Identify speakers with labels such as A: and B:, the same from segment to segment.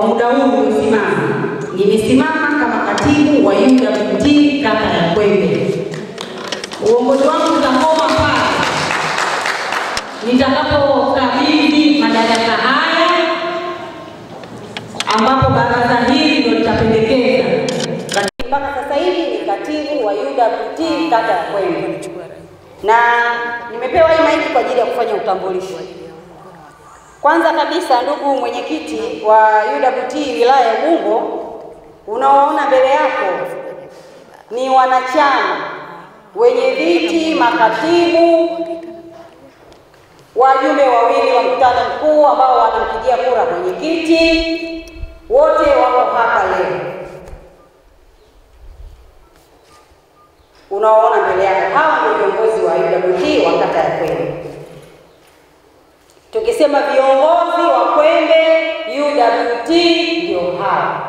A: muda huu uliosimama, nimesimama kama katibu wa UWT kata ya Kwembe. Uongozi wangu utakoma pale nitakapokabidhi madaraka haya, ambapo baraza hili ndio litapendekeza. Mpaka sasa hivi ni katibu wa UWT kata ya Kwembe, na nimepewa hii maiki kwa ajili ya kufanya utambulisho. Kwanza kabisa, ndugu mwenyekiti wa UWT wilaya ya Ubungo, unaoona mbele yako ni wanachama wenye viti, makatibu, wajumbe wawili wa mkutano mkuu ambao wanampigia kura mwenyekiti, wote wako hapa leo. Unaoona mbele yako, hawa ndio viongozi wa UWT wa kata ya Kwembe. Tukisema viongozi wa Kwembe UWT ndio hawa.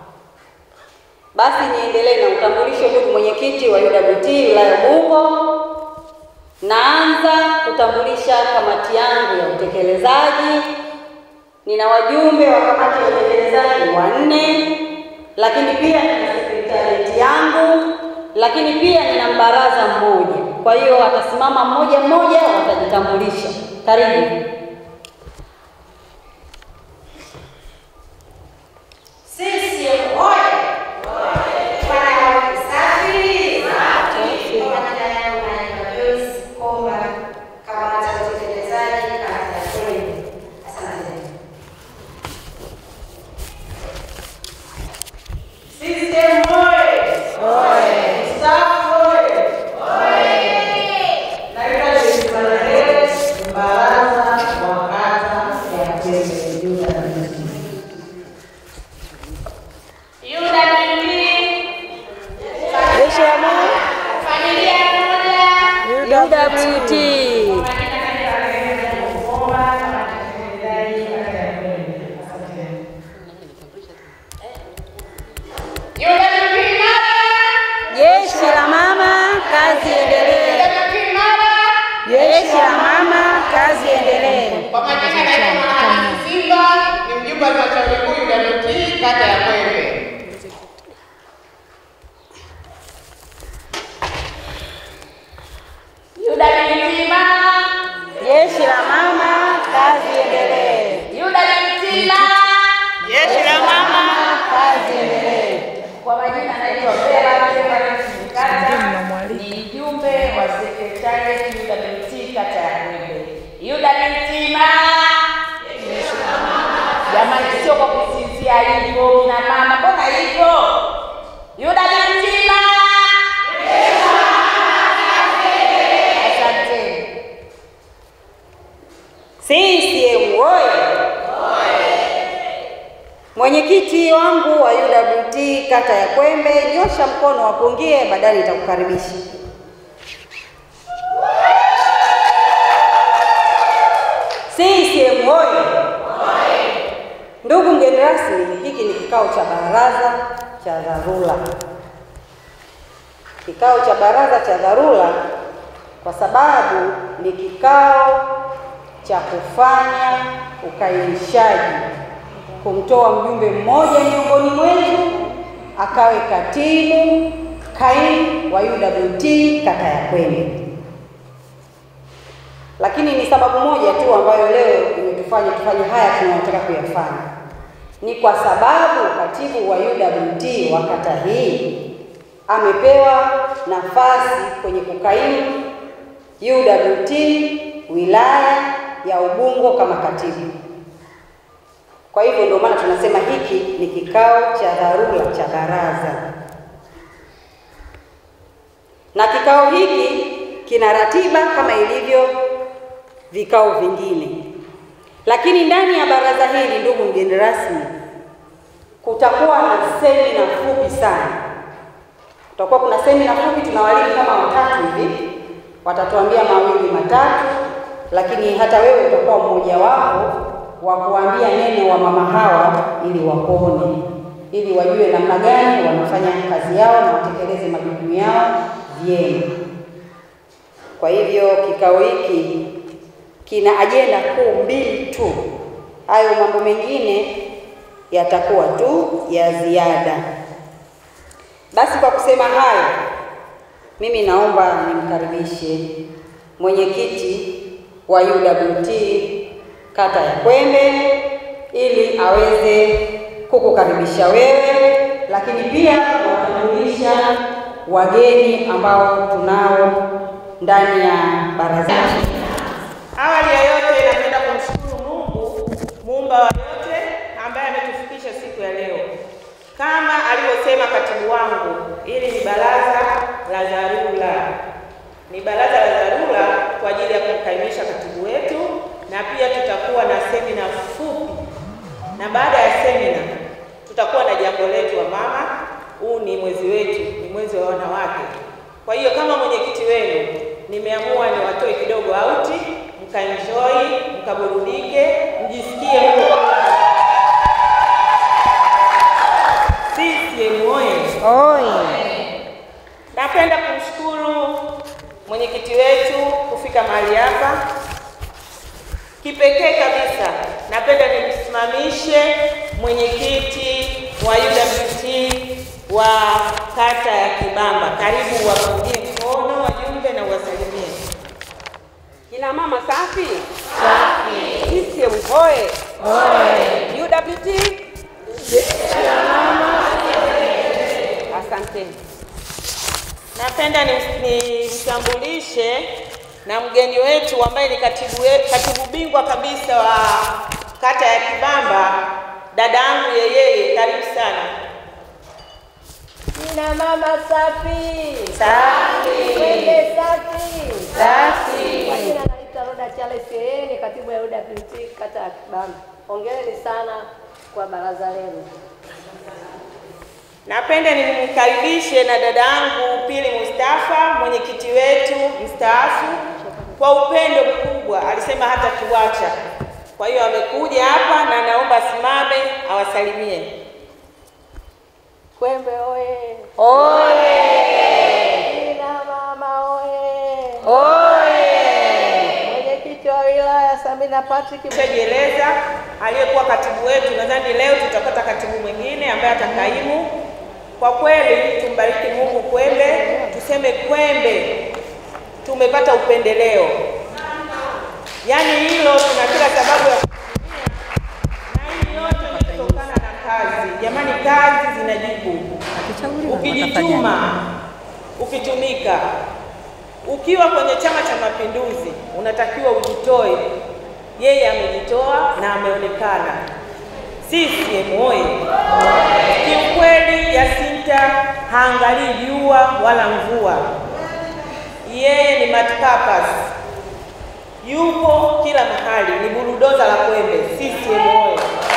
A: Basi niendelee na utambulisho, ndugu mwenyekiti wa UWT wilaya ya Ubungo. Naanza kutambulisha kamati yangu ya utekelezaji. Nina wajumbe wa kamati ya utekelezaji wanne, lakini pia nina sekretarieti yangu, lakini pia nina mbaraza mmoja. Kwa hiyo watasimama mmoja mmoja, watajitambulisha. Karibu.
B: CCM oye! Bwana safi. Kwa majina yangu naitwa Joyce Komba, kamati ya utekelezaji kata ya Kwembe. Asante. CCM oye! Staff oye! Naitwa Joyce Malele, mbaraza wa kata ya Kwembe UWT. Familia moja.
A: UWT. Jeshi la mama, kazi endelee. Jeshi la mama, kazi endelee.
C: Kwa majina naitwa Mwanahamisi Simba, ni mjumbe wa halmashauri kuu UWT kata ya Kwembe.
B: UWT mama.
A: Jeshi la mama, kazi endelee.
B: UWT mama.
C: Jeshi la mama.
A: Kazi endelee.
B: Kwa majina naitwa Vera Vera Kata, ni mjumbe wa sekretarieti UWT kata ya Kwembe. UWT mama. Jamani, sio kwa kusinzia hivyo kina mama, mbona hivyo? UWT mama. Asante.
A: CCM oye! Mwenyekiti wangu wa UWT kata ya Kwembe, nyosha mkono wapungie, baadaye nitakukaribisha. CCM oye! Ndugu mgeni rasmi, hiki ni kikao cha baraza cha dharura. Kikao cha baraza cha dharura kwa sababu ni kikao cha kufanya ukainishaji, kumtoa mjumbe mmoja miongoni mwetu akawe katibu kaimu wa UWT kata ya Kwembe. Lakini ni sababu moja tu ambayo leo imetufanya tufanye haya tunayotaka kuyafanya, ni kwa sababu katibu wa UWT wa kata hii amepewa nafasi kwenye kukaimu UWT wilaya ya Ubungo kama katibu. Kwa hivyo ndio maana tunasema hiki ni kikao cha dharura cha baraza, na kikao hiki kina ratiba kama ilivyo vikao vingine, lakini ndani ya baraza hili, ndugu mgeni rasmi, kutakuwa na semina fupi sana. Kutakuwa kuna semina fupi, tuna walimu kama watatu hivi watatuambia mawili matatu, lakini hata wewe utakuwa mmoja wapo wa kuambia neno wa mama hawa, ili wakuone, ili wajue namna gani wanafanya kazi yao na watekeleze majukumu yao vyema. Kwa hivyo kikao hiki kina ajenda kuu mbili tu, hayo mambo mengine yatakuwa tu ya ziada. Basi kwa kusema hayo, mimi naomba nimkaribishe mwenyekiti wa UWT kata ya Kwembe ili aweze kukukaribisha wewe, lakini pia kuwatambulisha wageni ambao tunao ndani ya baraza.
C: Awali ya yote napenda kumshukuru Mungu muumba wa yote ambaye ametufikisha siku ya leo. Kama alivyosema katibu wangu, hili ni baraza la dharura, ni baraza la dharura kwa ajili ya kumkaimisha katibu wetu, na pia tutakuwa na semina fupi, na baada ya semina tutakuwa na jambo letu wa mama. Huu ni mwezi wetu, ni mwezi wa wanawake. Kwa hiyo kama mwenyekiti wenu nimeamua niwatoe kidogo auti, mkaenjoy, mkaburudike, mjisikie mko CCM oye! Napenda kumshukuru mwenyekiti wetu kufika mahali hapa. Kipekee kabisa napenda nimsimamishe mwenyekiti wa UWT wa kata ya Kibamba. Karibu wapungie mkono wajumbe na uwasalimie.
A: Kina mama safi? Safi. CCM hoye! UWT? Asanteni.
C: Napenda nimtambulishe na mgeni wetu ambaye ni katibu, we, katibu bingwa kabisa wa kata ya Kibamba, dada yangu yeyeye. Karibu sana.
D: Kina mama safi.
C: Safi.
D: Kwembe safi.
C: Safi.
D: Kwa jina naitwa Roda Charles yeye ni katibu ya UWT kata ya Kibamba. Hongereni sana kwa baraza lenu.
C: Napenda nimkaribishe na dada yangu Pili Mustafa, mwenyekiti wetu mstaafu. Kwa upendo mkubwa alisema hata tuacha, kwa hiyo amekuja hapa na naomba asimame awasalimie.
D: Kwembe oye.
A: Oye!
D: Kina mama oye.
A: Oye!
D: Mwenyekiti wa wilaya Samina Patrick
C: Shajieleza aliyekuwa katibu wetu, nadhani leo tutapata katibu mwingine ambaye atakaimu. Kwa kweli tumbariki Mungu Kwembe, tuseme Kwembe tumepata upendeleo, yaani hilo tuna kila sababu ya kujivunia, na hii yote ni kutokana na kazi. Jamani, kazi zinajibu. Ukijituma, ukitumika, ukiwa kwenye Chama cha Mapinduzi unatakiwa ujitoe. Yeye amejitoa na ameonekana. CCM oye! Kiukweli Yasinta haangalii jua wala mvua, yeye ni multipurpose, yupo kila mahali, ni burudoza la Kwembe. CCM oye!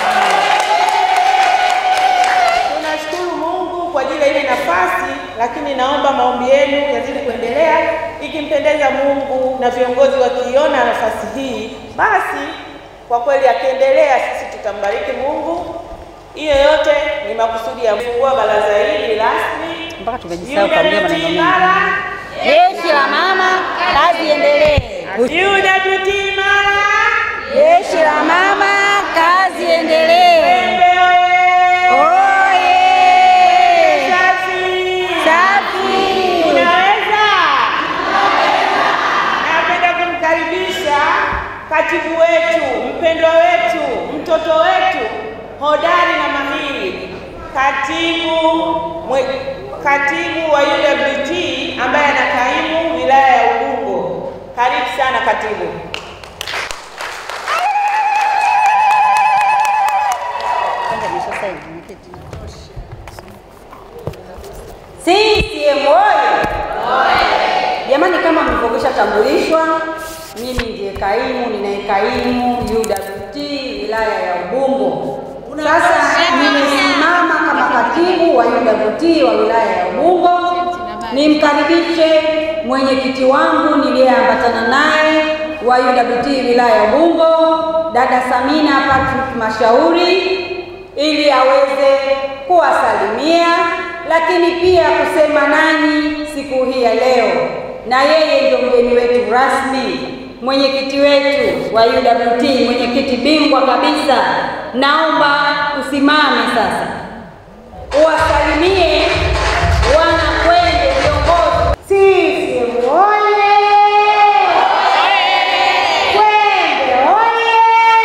C: Tunashukuru Mungu kwa ajili ya ile nafasi, lakini naomba maombi yenu yazidi kuendelea. Ikimpendeza Mungu na viongozi wakiona nafasi hii, basi kwa kweli akiendelea, sisi tutambariki Mungu. Hiyo yote ni makusudi ya kufungua baraza hili rasmi.
A: Mpaka tumejisahau kuambia maneno mengi.
C: Mara
A: Jeshi la mama, kazi iendelee.
C: UWT mara
A: Jeshi la mama, kazi iendelee.
C: Kwembe oye!
A: Oye!
C: Safi!
A: Safi!
C: Unaweza? Napenda kumkaribisha katibu wetu, mpendwa wetu, mtoto wetu, hodari na mahiri, katibu mwe, katibu wa UWT ambaye anakaimu wilaya ya Ubungo. Karibu sana katibu.
A: CCM oye! Jamani, kama mlivyokwisha tambulishwa, mimi ndiye kaimu ninayekaimu UWT wilaya ya Ubungo. Sasa nimesimama kama katibu wa UWT wa wilaya ya Ubungo, nimkaribishe mwenyekiti wangu niliyeambatana naye wa UWT wilaya ya Ubungo, dada Samina Patrick Mashauri ili aweze kuwasalimia lakini pia kusema nanyi siku hii ya leo, na yeye ndio mgeni wetu rasmi, mwenyekiti wetu wa UWT, mwenyekiti bingwa kabisa naomba usimame sasa uwasalimie wana Kwende viongozi.
E: CCM oye! Kwende oye!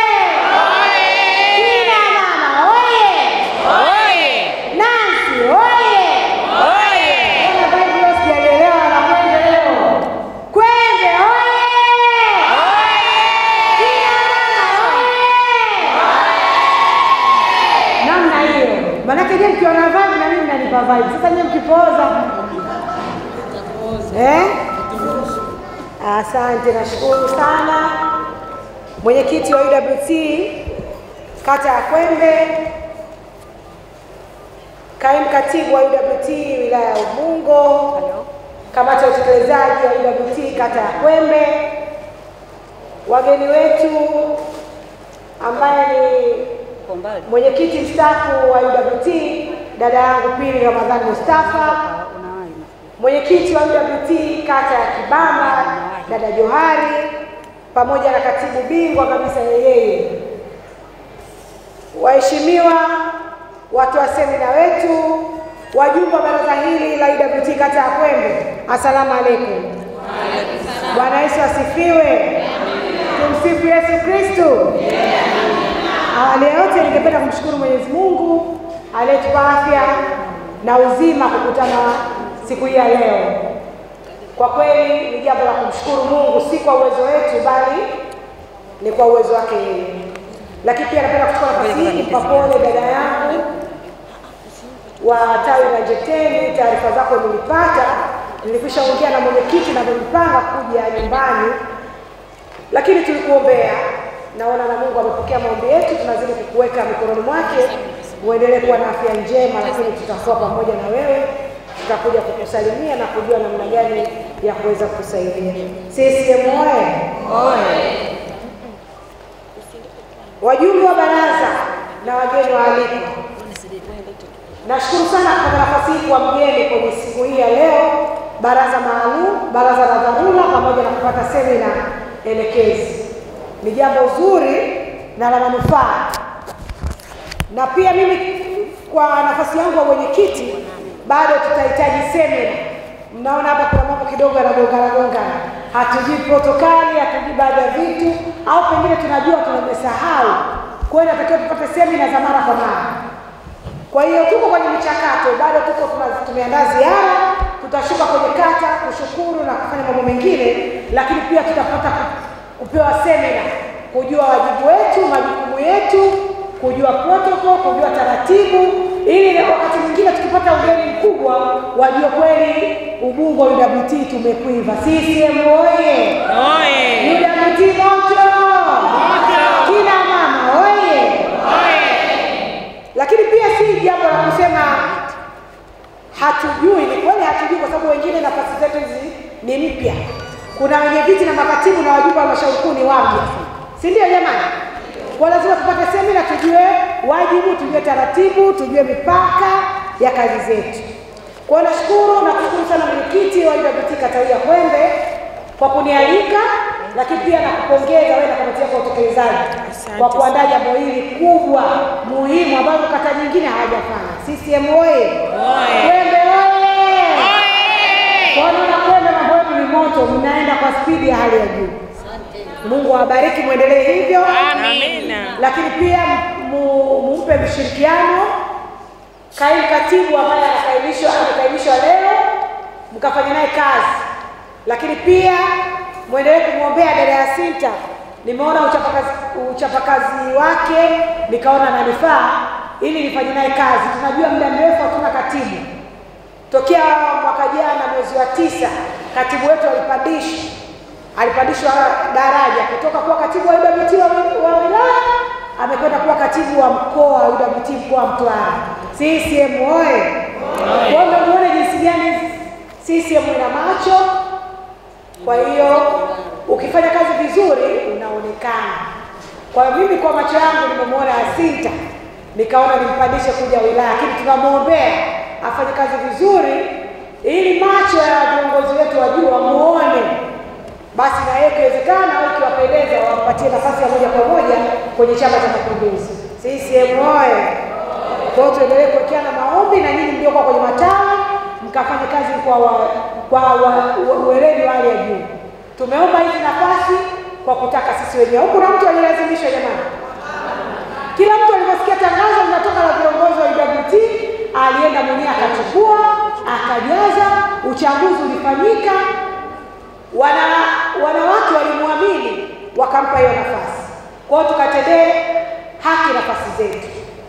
E: Kina mama oye! Nancy oye! Mbona bado leo sijaelewa na Kwende leo? Kwende oye! Kina mama oye! Namna hiyo. Maanake je, mkiona vibe na mimi mnanipa vibe. Sasa nyewe mkipooza Eh? Asante, nashukuru sana mwenyekiti wa UWT kata ya Kwembe, kaimu katibu wa UWT wilaya ya Ubungo, kamati ya utekelezaji wa UWT kata ya Kwembe, wageni wetu ambaye ni mwenyekiti mstaafu wa UWT dada yangu Pili Ramadhani Mustafa, mwenyekiti wa UWT kata ya Kibamba dada Johari, pamoja na katibu bingwa kabisa yeye, waheshimiwa watu wa semina wetu, wajumbe wa baraza hili la UWT kata ya Kwembe, asalamu alaikum. Bwana Yesu asifiwe. Tumsifu Yesu Kristo. Awali ya yote ningependa kumshukuru Mwenyezi Mungu aliyetupa afya na uzima kukutana siku hii ya leo. Kwa kweli ni jambo la kumshukuru Mungu, si kwa uwezo wetu, bali ni kwa uwezo wake yeye. Lakini pia napenda kuchukua nafasi hii kumpa pole dada yangu wa tawi la Jeteni. Taarifa zako nilipata, nilikwisha ongea na mwenyekiti na nilipanga kuja nyumbani, lakini tulikuombea. Naona na Mungu amepokea maombi yetu, tunazidi kukuweka mikononi mwake, uendelee kuwa na afya njema, lakini tutakuwa pamoja na wewe tutakuja kukusalimia na kujua namna gani ya kuweza kukusaidia. CCM oye! Wajumbe wa baraza na wageni waalikwa, nashukuru sana kupata nafasi hii kuwa mgeni kwenye siku hii ya leo, baraza maalum, baraza la dharura, pamoja na kupata semina elekezi. Ni jambo zuri na la manufaa, na pia mimi kwa nafasi yangu ya mwenyekiti bado tutahitaji semina. Mnaona hapa kuna mambo kidogo yanagongana gongana, hatujui protokali, hatujui baadhi ya vitu, au pengine tunajua tumesahau. Kwa hiyo natakiwa tupate semina za mara kwa mara. Kwa hiyo tuko kwenye michakato, bado tuko tuna- tumeandaa ziara, tutashuka kwenye kata kushukuru na kufanya mambo mengine, lakini pia tutapata ku- kupewa semina, kujua wajibu wetu, majukumu yetu, kujua protocol, kujua taratibu, ili na wakati mwingine tukipata ugeni mkubwa wajue kweli Ubungo UWT tumekwiva. CCM oye! UWT moto! Kina mama oye! Lakini pia si jambo la kusema hatujui. Ni kweli hatujui, kwa sababu wengine nafasi zetu hizi ni mpya. Kuna wenye viti na makatibu na wajumbe wa halmashauri kuu ni wapya, si ndio jamani? Kwa lazima tupate semina, tujue wajibu, tujue taratibu, tujue mipaka ya kazi zetu. Kwa hiyo nashukuru na kushukuru sana mwenyekiti wa UWT kata hii ya Kwembe kwa kunialika, lakini pia nakupongeza wewe na kamati yako ya utekelezaji kwa kuandaa jambo hili kubwa muhimu ambalo kata nyingine hawajafanya. CCM oye! Kwembe oye! Kwa hiyo naona Kwembe mambo yetu ni moto, mnaenda kwa spidi ya hali ya juu. Mungu awabariki, mwendelee hivyo. Lakini pia mu- mumpe mshirikiano kaimu katibu ambaye anakaimishwa amekaimishwa leo, mkafanya naye kazi, lakini pia mwendelee kumwombea dada Yasinta. Nimeona uchapakazi, uchapakazi wake nikaona nanifaa ili nifanye naye kazi. Tunajua muda mrefu hatuna katibu tokea mwaka jana mwezi wa tisa, katibu wetu alipandishwa alipandishwa daraja kutoka kuwa katibu wa UWT wa, wa wilaya amekwenda kuwa katibu wa mkoa wa UWT mkoa wa Mtwara. CCM oye! Kwa hiyo muone jinsi gani CCM ina macho. Kwa hiyo ukifanya kazi vizuri unaonekana. Kwa hiyo mimi kwa macho yangu nimemwona Yasinta nikaona nimpandishe kuja wilaya, lakini tunamwombea afanye kazi vizuri ili macho ya viongozi wetu wajue, wamuone basi na yeye ikiwezekana au ikiwapendeza wampatie nafasi ya moja kwa moja kwenye Chama cha Mapinduzi. CCM oye! Kwa hiyo tuendelee kuwekeana maombi na nyinyi mliokuwa kwenye matawi mkafanye kazi kwa wa, kwa wa, wa, ueledi wa hali ya juu. Tumeomba hizi nafasi kwa kutaka sisi wenyewe. Huku na mtu alilazimishwa jamani. Kila mtu aliposikia tangazo linatoka la viongozi wa UWT alienda mwenyewe akachukua, akajaza, uchaguzi ulifanyika, wana wanawake walimwamini wakampa hiyo nafasi. Kwa hiyo tukatendee haki nafasi zetu.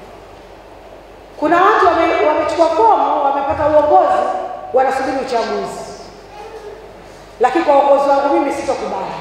E: Kuna watu wame- wamechukua fomu, wamepata uongozi, wanasubiri uchaguzi, lakini kwa uongozi wangu mimi sitokubali.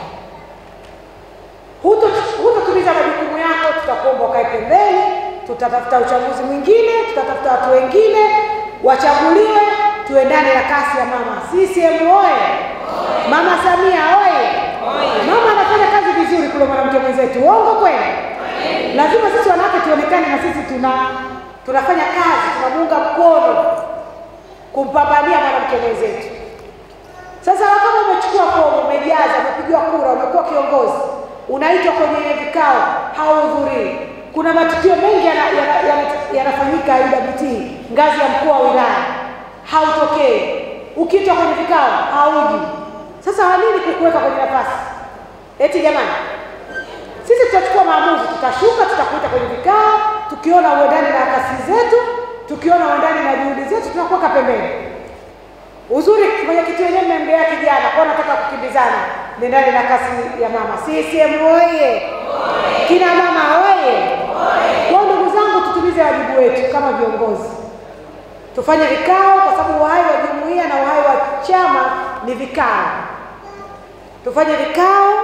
E: Huto- Hutotimiza majukumu yako, tutakuomba ukae pembeni, tutatafuta uchaguzi mwingine, tutatafuta watu wengine wachaguliwe, tuendane na kasi ya mama. CCM oye! Mama Samia oye! Mama anafanya kazi vizuri kule, mwanamke mwenzetu, uongo kweli? Lazima sisi wanawake tuonekane na sisi tuna tunafanya kazi, tunamuunga mkono kumpambania mwanamke mwenzetu. Sasa kama umechukua fomu, umejaza, umepigiwa kura, umekuwa kiongozi, unaitwa kwenye vikao, hauhudhurii. Kuna matukio mengi yanafanyika yana, yana, yanafanyika UWT ngazi ya mkuu wa wilaya, hautokei. Ukiitwa kwenye vikao, hauji. Sasa wanini kukuweka kwenye nafasi? Eti jamani, sisi tutachukua maamuzi, tutashuka, tutakuita kwenye vikao, tukiona uendani na kasi zetu, tukiona uendani na juhudi zetu, tunakuweka pembeni. Uzuri mwenyekiti wenyewe mmemgea kijana kwa nataka kukimbizana, nendani na kasi ya mama. CCM oye! Kina mama oye! Kwa ndugu zangu, tutumize wajibu wetu kama viongozi, tufanye vikao, kwa sababu uhai wa jumuiya na uhai wa chama ni vikao. Tufanye vikao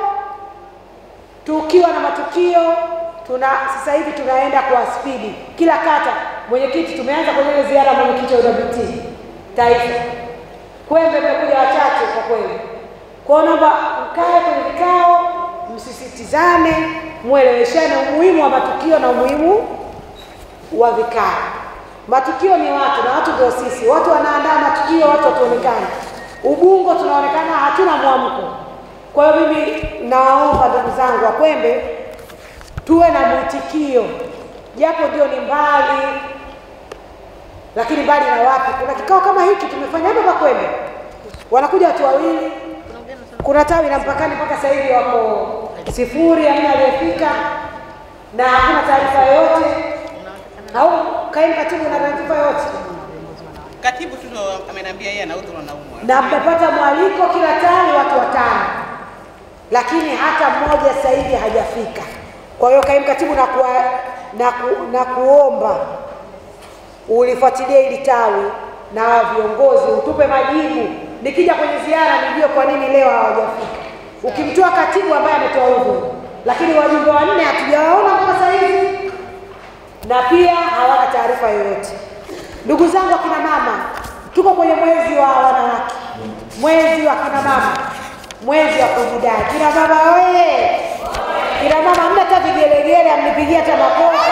E: tukiwa na matukio tuna sasa hivi tunaenda kwa spidi kila kata. Mwenyekiti, tumeanza kwenye ile ziara ya mwenyekiti wa UWT taifa Kwembe mmekuja wachache kwa kweli. Kwa hiyo naomba mkae kwenye vikao, msisitizane, mweleweshane umuhimu wa matukio na umuhimu wa vikao. Matukio ni watu na watu ndio sisi. Watu wanaandaa matukio, watu watuonekane. Ubungo tunaonekana hatuna mwamko. Kwa hiyo mimi nawaomba ndugu zangu wa Kwembe tuwe na mwitikio, japo ndio ni mbali lakini mbali na wapi? Kuna kikao kama hiki tumefanya hapa Kwembe, wanakuja watu wawili, kuna tawi la mpakani mpaka sasa hivi wako sifuri, hamna aliyefika na hakuna taarifa yoyote, au kaimu katibu na taarifa yoyote,
F: Katibu tu ndo ameniambia yeye anaudhuru anaumwa.
E: na mmepata mwaliko kila tawi watu watano, lakini hata mmoja sasa hivi hajafika. Kwa hiyo kaimu katibu na, kuwa, na, ku, na kuomba ulifuatilia hili tawi na viongozi utupe majibu. Nikija kwenye ziara nijue kwa nini leo hawajafika. Ukimtoa katibu ambaye ametoa udhuru, lakini wajumbe wanne hatujawaona mpaka sasa hivi, na pia hawana taarifa yoyote. Ndugu zangu akina mama, tuko kwenye mwezi wa wanawake, mwezi wa kina mama, mwezi wa kujidai. Kina mama oye! Kina mama, hamna hata vigelegele, amnipigia hata makofi.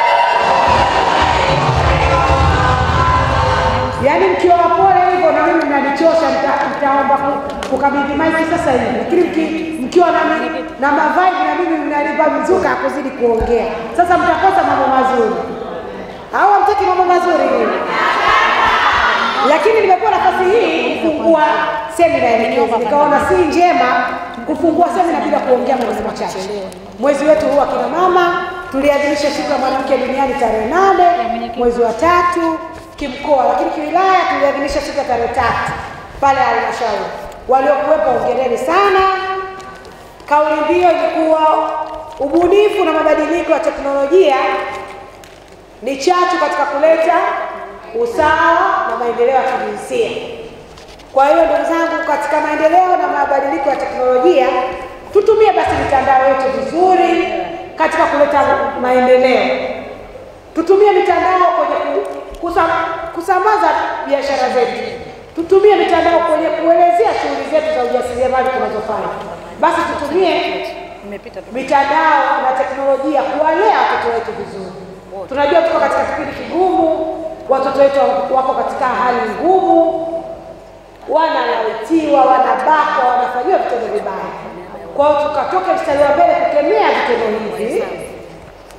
E: Yaani mkiwa wapole hivyo na mimi mnanichosha, mta- mtaomba ku- kukabidhi maiki sasa hivi, lakini mki- mkiwa na, na mavazi na mimi mnanipa mzuka kuzidi kuongea, sasa mtakosa mambo mazuri au hamtaki mambo mazuri nini? Lakini nimepewa nafasi hii kufungua semina elekezi, nikaona si njema kufungua semina bila kuongea maneno machache. Mwezi wetu huu wa kina mama tuliadhimisha siku ya mwanamke duniani tarehe nane mwezi wa tatu kimkoa, lakini kiwilaya tuliadhimisha siku ya tarehe tatu pale halmashauri. Waliokuwepo ongereni sana. Kauli mbiu ilikuwa ubunifu na mabadiliko ya teknolojia ni chachu katika kuleta usawa na maendeleo ya kijinsia. Kwa hiyo ndugu zangu, katika maendeleo na mabadiliko ya teknolojia, tutumie basi mitandao yetu vizuri katika kuleta maendeleo. Tutumie mitandao kwenye ku- kusam, kusambaza biashara zetu. Tutumie mitandao kwenye kuelezea shughuli zetu za ujasiriamali tunazofanya. Basi tutumie mitandao na teknolojia kuwalea watoto wetu vizuri. Tunajua tuko katika kipindi kigumu, watoto wetu wako katika hali ngumu, wanalawitiwa, wanabakwa, wanafanyiwa vitendo vibaya. Kwa hiyo tukatoke mstari wa mbele kukemea vitendo hivi,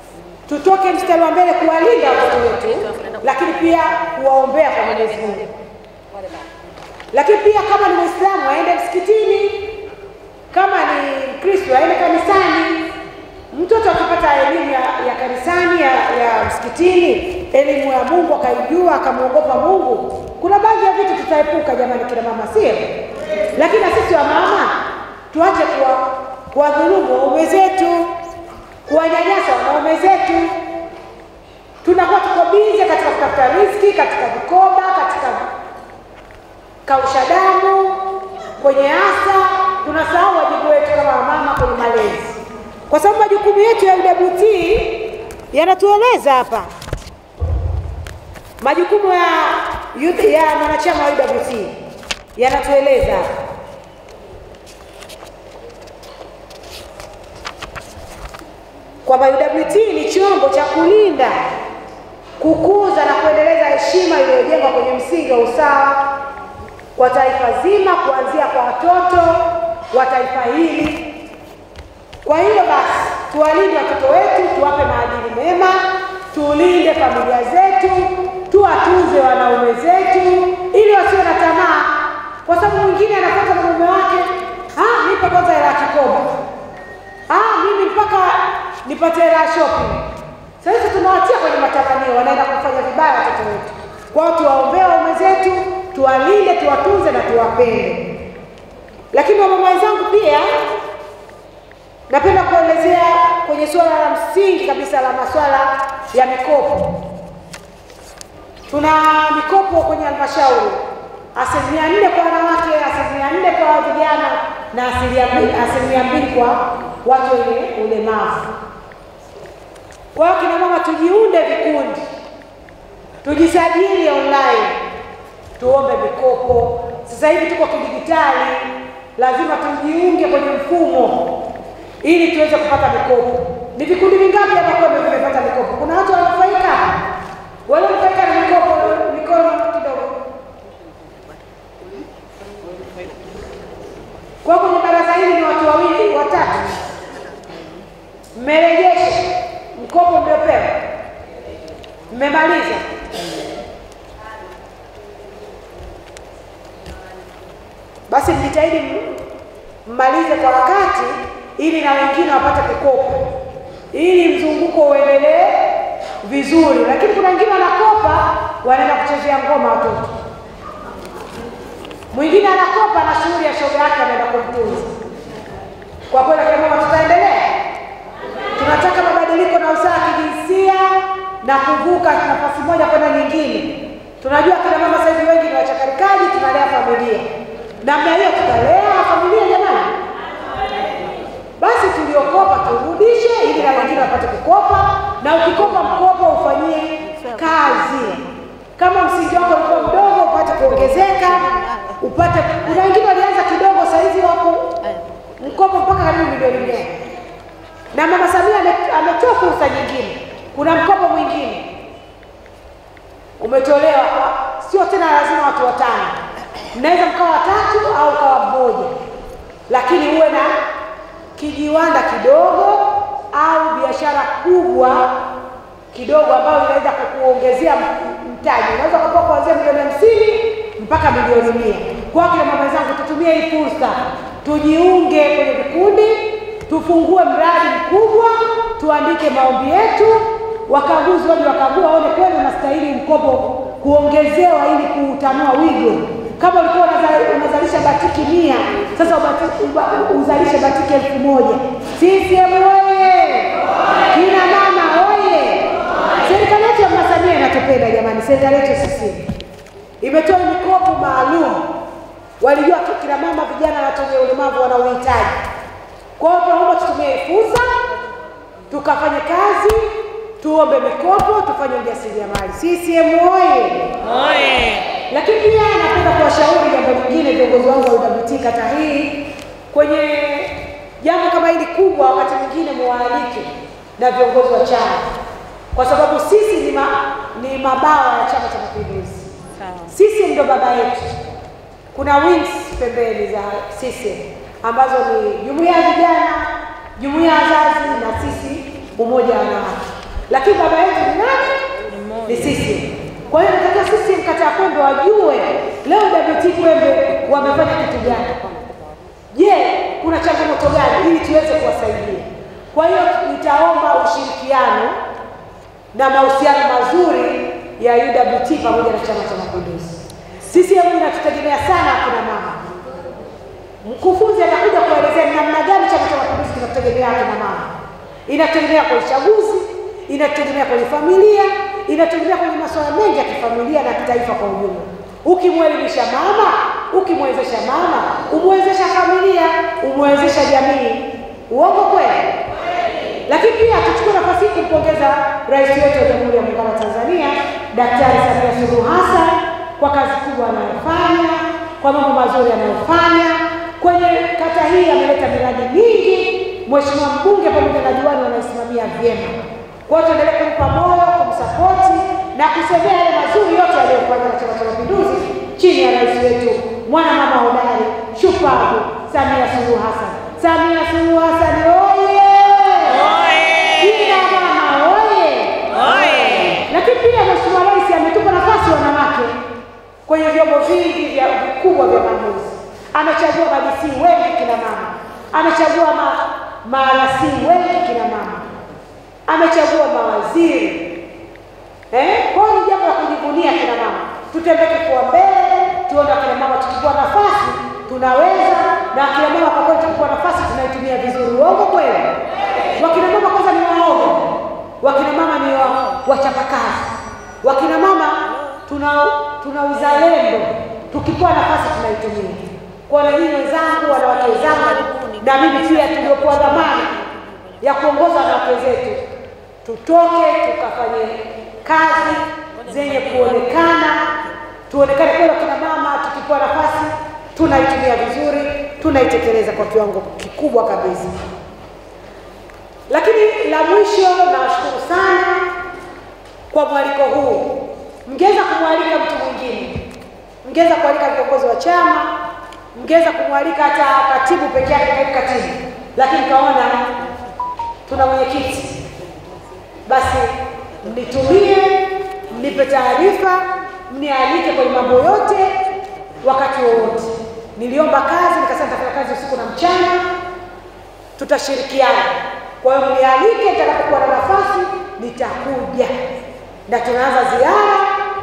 E: tutoke mstari wa mbele kuwalinda watoto wetu, lakini pia kuwaombea kwa Mwenyezi Mungu. Lakini pia kama ni Muislamu aende msikitini, kama ni Mkristo aende kanisani. Mtoto akipata elimu ya, ya kanisani ya, ya msikitini, elimu ya Mungu akaijua akamwogopa Mungu, kuna baadhi ya vitu tutaepuka, jamani, kina mama, sio? Lakini na sisi wa mama tuache kuwa kuwadhulumu waume zetu, kuwanyanyasa wanaume zetu. Tunakuwa tuko bize katika kutafuta riziki, katika vikoba, katika kausha damu, kwenye asa, tunasahau wajibu wetu kama wamama kwenye malezi, kwa sababu majukumu yetu ya UWT yanatueleza hapa, majukumu ya youth, ya mwanachama wa UWT yanatueleza hapa. kwamba UWT ni chombo cha kulinda, kukuza na kuendeleza heshima iliyojengwa kwenye msingi wa usawa kwa taifa zima, kuanzia kwa watoto wa taifa hili. Kwa hiyo basi, tuwalinde watoto wetu, tuwape maadili mema, tulinde familia zetu, tuwatunze wanaume zetu ili wasiwe na tamaa, kwa sababu mwingine anafuata na mume wake, ah, nipe kwanza hela ya kikoba Ah, mimi mpaka nipate hela ya shopping. Sasa tunawatia kwenye matamanio, wanaenda kufanya vibaya watoto wetu. Kwa hiyo tuwaombee waume zetu, tuwalinde, tuwatunze na tuwapende. Lakini wamama wenzangu, pia napenda kuelezea kwenye suala la msingi kabisa la masuala ya mikopo. Tuna mikopo kwenye halmashauri asilimia nne kwa wanawake, asilimia nne kwa vijana na asilimia mbili, asilimia mbili kwa watu wenye ulemavu. Kwa hiyo kina mama, tujiunde vikundi, tujisajili online, tuombe mikopo. Sasa hivi tuko kidijitali, lazima tujiunge kwenye mfumo ili tuweze kupata mikopo. Ni vikundi vingapi hapa kwamba vimepata mikopo? Kuna watu wananufaika, wananufaika na mikopo, mikono kidogo kwa kwenye baraza hili ni watu wawili watatu, mmerejesha mkopo mliopewa, mmemaliza. Basi mjitahidi m- mmalize kwa wakati, ili na wengine wapate kukopa, ili mzunguko uendelee vizuri. Lakini kuna wengine wanakopa, wanaenda kuchezea ngoma watoto mwingine anakopa na shughuli ya shoga yake anaenda kumtunza. Kwa kweli kina mama, tutaendelea. Tunataka mabadiliko na usawa wa kijinsia na kuvuka nafasi moja kwenda nyingine. Tunajua kina mama sasa hivi wengi ni wachakarikaji, tunalea familia. Namna hiyo tutalea familia jamani. Basi tuliokopa turudishe, ili na wengine wapate kukopa, na ukikopa mkopo ufanyie kazi. Kama msingi wako ulikuwa mdogo, upate kuongezeka, upate. Kuna wengine walianza kidogo, saizi wako mkopo mpaka karibu milioni mia, na mama Samia ame- ametoa fursa nyingine. Kuna mkopo mwingine umetolewa, kwa- sio tena lazima watu watano, mnaweza mkawa watatu au kawa mmoja, lakini uwe na kijiwanda kidogo au biashara kubwa kidogo ambayo inaweza kukuongezea m- mtaji. Unaweza ukapewa kuanzia milioni hamsini mpaka milioni mia. Kwa kina mama zangu, tutumie hii fursa, tujiunge kwenye vikundi, tufungue mradi mkubwa, tuandike maombi yetu, wakaguzi waje wakagua, waone kweli unastahili mkopo kuongezewa ili kuutanua wigo. Kama ulikuwa unaza- unazalisha batiki mia, sasa ubati- uba- uzalishe batiki elfu moja. CCM oye! Kina mama oye! Serikali yetu ya Mama Samia inatupenda jamani, serikali yetu sisi imetoa mikopo maalum, walijua tu kina mama, vijana na watu wenye ulemavu wana uhitaji. Kwa hiyo tunaomba tutumie hii fursa, tukafanye kazi, tuombe mikopo, tufanye ujasiriamali. CCM oye! Lakini pia napenda kuwashauri jambo lingine, viongozi wangu wa UWT kata hii, kwenye jambo kama hili kubwa, wakati mwingine muwaalike na viongozi wa chama, kwa sababu sisi ni, ma, ni mabawa ya Chama cha Mapinduzi. Sisi ndio baba yetu. Kuna wings pembeni za sisi ambazo ni jumuiya ya vijana, jumuiya ya wazazi na sisi umoja wa wanawake. lakini baba yetu ni nani? Ni CCM. Kwa hiyo nataka CCM kata ya Kwembe wajue leo WT Kwembe wamefanya kitu gani. Je, kuna changamoto gani ili tuweze kuwasaidia? Kwa hiyo nitaomba ushirikiano na mahusiano mazuri ya UWT pamoja na Chama cha Mapinduzi. CCM inatutegemea sana akina mama. Mkufunzi atakuja kuelezea ni namna gani Chama cha Mapinduzi kinatutegemea akina mama. Inategemea kwenye uchaguzi, inategemea kwenye familia, inategemea kwenye masuala mengi ya kifamilia na kitaifa kwa ujumla. Ukimwelimisha mama, ukimwezesha mama, umwezesha familia, umwezesha jamii. Uongo kweli? Lakini pia tuchukue nafasi hii kumpongeza Rais wetu wa Jamhuri ya Muungano wa Tanzania Daktari Samia Suluhu Hassan kwa kazi kubwa anayofanya, kwa mambo mazuri anayofanya kwenye kata hii. Ameleta miradi mingi, Mheshimiwa mbunge pamoja na diwani wanaisimamia vyema. Kwa hiyo tuendelee kumpa moyo, kumsapoti na kusemea yale mazuri yote aliyofanya na Chama cha Mapinduzi chini ya rais wetu mwana mama hodari shupavu Samia Suluhu Hassan. Samia Suluhu Hassan oye! Kina mama oye! Lakini pia Mheshimiwa Rais ametupa nafasi wanawake kwenye vyombo vingi vya vikubwa vya maamuzi. Amechagua madisi wengi kina mama, amechagua ma, marasi wengi kina mama, amechagua mawaziri eh? Kwa hiyo ni jambo la kujivunia kina mama. Tutembee kifua mbele, tuone akina mama tukipewa nafasi tunaweza, na akina mama kwa kweli tukipewa nafasi tunaitumia vizuri. Uongo kweli? Wakina mama kwanza ni waoga, wakina mama ni wa, wachapakazi, wakina mama tuna tuna uzalendo, tukipewa nafasi tunaitumia. Kwa na nyinyi wenzangu, wanawake wenzangu, na mimi pia tuliopewa dhamana ya kuongoza wanawake zetu, tutoke tukafanye kazi zenye kuonekana, tuonekane kweli kina mama, tukipewa nafasi tunaitumia vizuri, tunaitekeleza kwa kiwango kikubwa kabisa. Lakini la mwisho, nawashukuru sana kwa mwaliko huu. Mngeweza kumwalika mtu mwingine, mngeweza kualika viongozi wa chama, mngeweza kumwalika hata katibu peke yake, kaimu katibu, lakini kaona tuna mwenyekiti, basi mnitumie, mnipe taarifa, mnialike kwenye mambo yote wakati wowote. Niliomba kazi, nikasema nitafanya kazi usiku na mchana, tutashirikiana. Kwa hiyo mnialike, nitakapokuwa na nafasi nitakuja, na tunaanza ziara.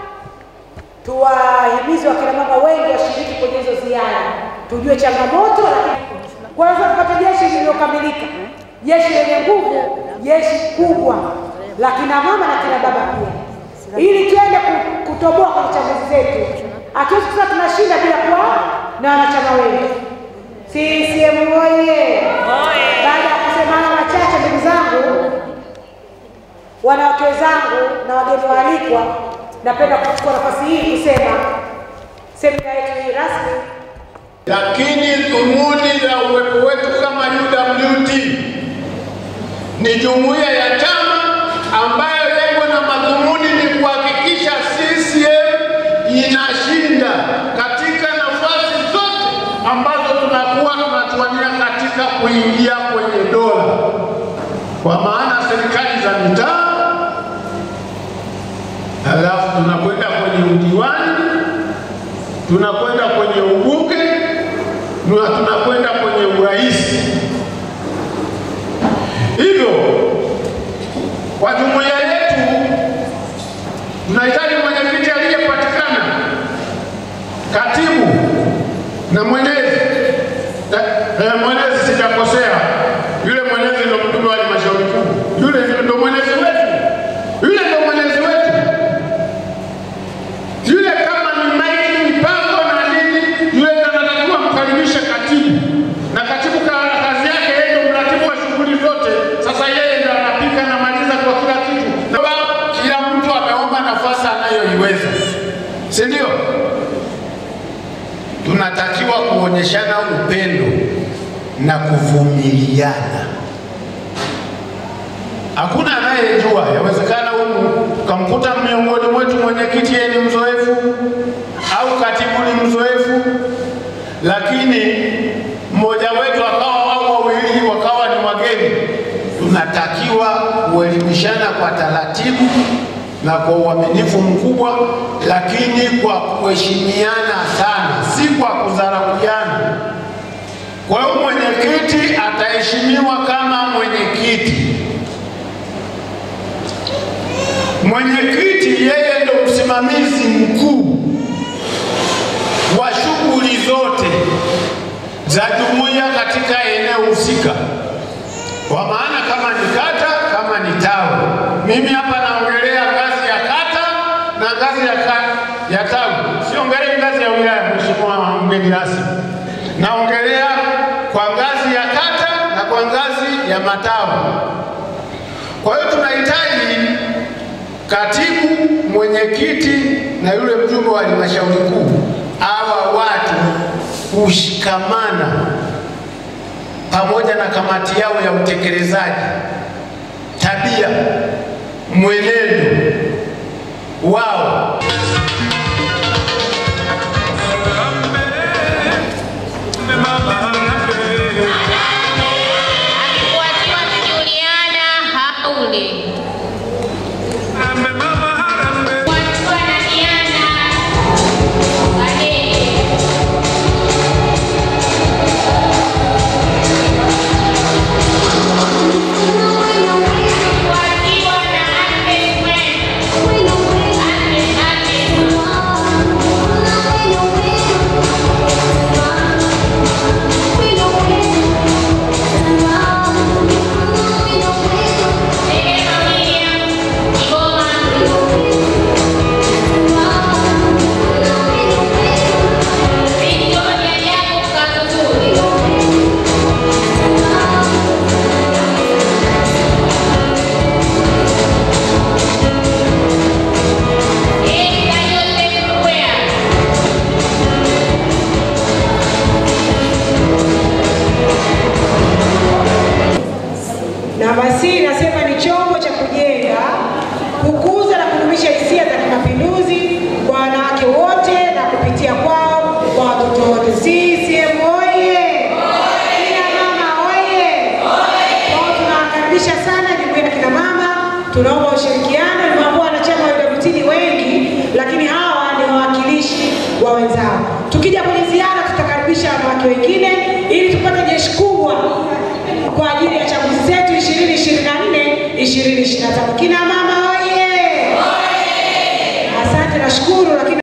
E: Tuwahimize wakina mama wengi washiriki kwenye hizo ziara, tujue changamoto, lakini kwanza tupate jeshi lililokamilika, jeshi lenye nguvu, jeshi kubwa la kina mama na kina baba pia, ili twende ku- kutoboa kwenye chaguzi zetu. Hatuwezi kusema tunashinda bila kuwa na wanachama wengi. CCM oye! Baada ya kusema haya machache, ndugu zangu, wanawake wenzangu na wageni waalikwa, napenda kuchukua nafasi hii kusema semina yetu hii rasmi
G: Lakini dhumuni la uwepo wetu kama UWT ni jumuiya ya chama ambayo lengo na madhumuni ni kuhakikisha CCM inashinda katika nafasi zote ambazo tunakuwa tunatuania katika kuingia kwenye dola, kwa maana serikali za mitaa, halafu tunakwenda kwenye udiwani tunakwenda kwenye ubunge na tunakwenda kwenye urais. Hivyo kwa jumuiya yetu tunahitaji mwenyekiti aliyepatikana, katibu na mwenezi. Eh, eh, mwenezi sijakosea, yule mwenezi ndo mjumbe wa halmashauri kuu, yule ndo mwenezi wetu, yule ndo mwenezi wetu yule kama ni maiki mipango na nini, yule ndo anatakiwa mkaribishe katibu, na katibu ka- kazi yake yeye ndo mratibu wa shughuli zote. Sasa yeye ndo anapika na maliza kwa kila kitu, na ba- kila mtu ameomba nafasi anayoiweza, si ndio? Tunatakiwa kuonyeshana upendo na kuvumiliana. Hakuna anayejua, yawezekana humu ukamkuta miongoni mwetu mwenyekiti yeye ni mzoefu au katibu ni mzoefu, lakini mmoja wetu akawa au wawili wakawa ni wageni. Tunatakiwa kuelimishana kwa taratibu na kwa uaminifu mkubwa, lakini kwa kuheshimiana sana, si kwa kudharauliana. Kwa hiyo mwenyekiti ataheshimiwa kama mwenyekiti. Mwenyekiti yeye ndio msimamizi mkuu wa shughuli zote za jumuiya katika eneo husika, kwa maana kama ni kata, kama ni tawi. Mimi hapa naongelea ngazi ya kata na ngazi ya, ka, ya tawi, siongelei ngazi ya wilaya, mheshimiwa mgeni rasmi, naongelea kwa ngazi ya kata na kwa ngazi ya matawi. Kwa hiyo tunahitaji katibu, mwenyekiti na yule mjumbe wa halmashauri kuu, hawa watu kushikamana pamoja na kamati yao ya utekelezaji, tabia, mwenendo wao
B: Akifuatiwa na Juliana Haule. Akifuatiwa na Diana Kadege. Akifuatiwa na Agnes Mwenda. Agnes, Agnes. Neema William Kigoma. Victoria Jacob Kazuzuri. Erika Joseph Rukwea.
E: Namba C inasema ni chombo cha kujenga, kukuza na kudumisha hisia za kimapinduzi kwa wanawake wote na kupitia kwao kwa watoto wote. CCM oye! Kina mama oye! Kwao tunawakaribisha sana jumuiya ya kina mama, tunaomba ushirikiano. Nimeambia wanachama wa UWT ni wengi, lakini hawa ni wawakilishi wa wenzao. Tukija kwenye ziara, tutakaribisha wanawake wengine ili tupate jeshi kubwa kwa ajili ya chaguzi zetu 2024 2025. Kina mama oye! Asante, nashukuru lakini